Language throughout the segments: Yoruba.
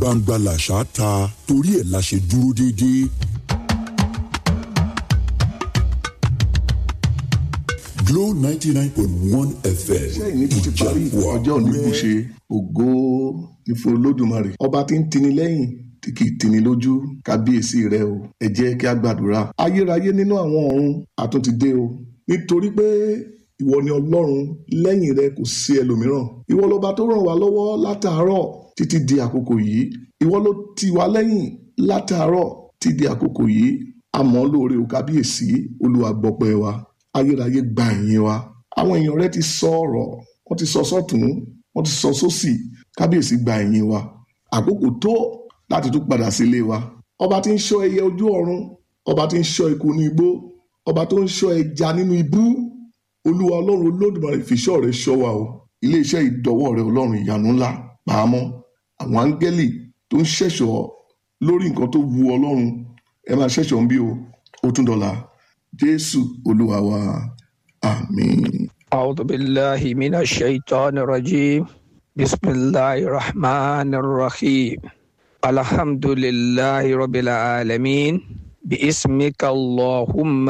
gbangba làṣà ta torí ẹ̀ la ṣe dúró déédéé. Glow ninety nine point one FM iṣẹ́ ìní tó ti parí ọjọ́ òní kò ṣe ògo ní fún olódùmarè ọba tí ń tini lẹ́yìn tí kì í tini lójú kábíyèsí rẹ o ẹ jẹ́ kí a gbàdúrà ayérayé nínú àwọn ọ̀run àtúntì dé o nítorí pé ìwọ ni ọlọ́run lẹ́yìn rẹ kò sí ẹlòmíràn ìwọ lọba tó ràn wá lọ́wọ́ látàárọ̀ títí di àkókò yìí ìwọ ló tì wá lẹ́yìn látàárọ̀ títí di àkókò yìí àmọ́ lóore o kábíyèsí olúwa gbọpẹ́ wa ayérayé gba ìyìn wa àwọn èèyàn rẹ ti sọ ọ̀rọ̀ wọ́n ti sọ sọ́tún wọ́n ti sọ sósì kábíyèsí gba ìyìn wa àkókò tó láti tún padà sílé wa ọba tí ń ṣọ́ ẹyẹ ojú ọ̀run ọba tí ń ṣọ́ eku ní igbó ọba tó ń ṣọ́ ẹja nínú ibú olúwa ọlọ́run olódùmarè fìṣọ́ rẹ ṣọ́ wa o iléeṣẹ́ ìdọ́wọ́ rẹ ọlọ́run ìyanu ńlá pàámọ́ àwọn áńgẹ́lì tó ń ṣẹ̀ṣọ́ lórí nǹkan tó wu ọlọ́run ẹ máa ṣẹ̀ṣọ́ ń bí o ó tún dọ̀la jésù olúwa wa àmín. أعوذ بالله من الشيطان الرجيم بسم الله الرحمن الرحيم الحمد لله رب العالمين باسمك اللهم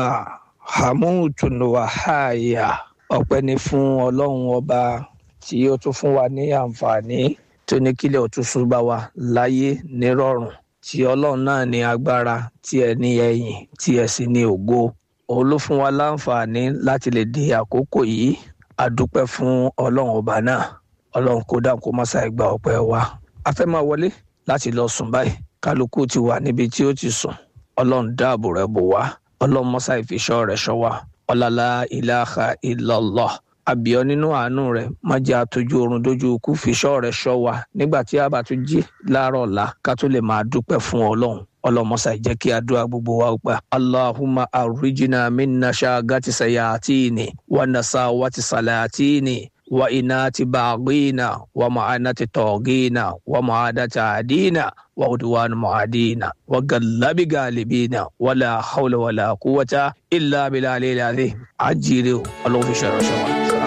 حموت وحايا ọpẹ́ ni fún ọlọ́run ọba tí ó tún fún wa ní àǹfààní tó ní kílẹ̀ òtúnṣu bá wa láyé nírọ̀rùn tí ọlọ́run náà ní agbára tí ẹ ní ẹ̀yìn tí ẹ sì ní ògo òun ló fún wa láǹfààní láti lè di àkókò yìí a dúpẹ́ fún ọlọ́run ọba náà ọlọ́run kó dáhùn kó má ṣàì gba ọpẹ́ wa a fẹ́ máa wọlé láti lọ sùn báyìí kálukú ti wà níbi tí ó ti sùn ọlọ́run dáàbò rẹ̀ bò wá ọlọ́run mọ́sá ìfiṣọ́ rẹ̀ ṣọ́ wa ọ̀làlá ìlàhà illallah àbíọ́ nínú àánú rẹ̀ má jẹ́ àtọ́jú oorun dójú ikú fiṣọ́ rẹ̀ ṣọ́ wa nígbà tí a bá tún jí láàárọ̀ ọ̀la ká tó lè máa dúpẹ́ fún ọlọ́run ọlọmọsà jẹ́ kí àdúrà gbogbo wa gbà allahumma arrijina minna shagati sayatini wa nasawati salatini wa inati baghina wa ma'anati togina wa ma'adati adina wa udwan mu'adina wa gallabi galibina wala hawla wala quwwata illa billahi al-azim ajire ọlọ́run fi ṣe ìránṣẹ́ wa.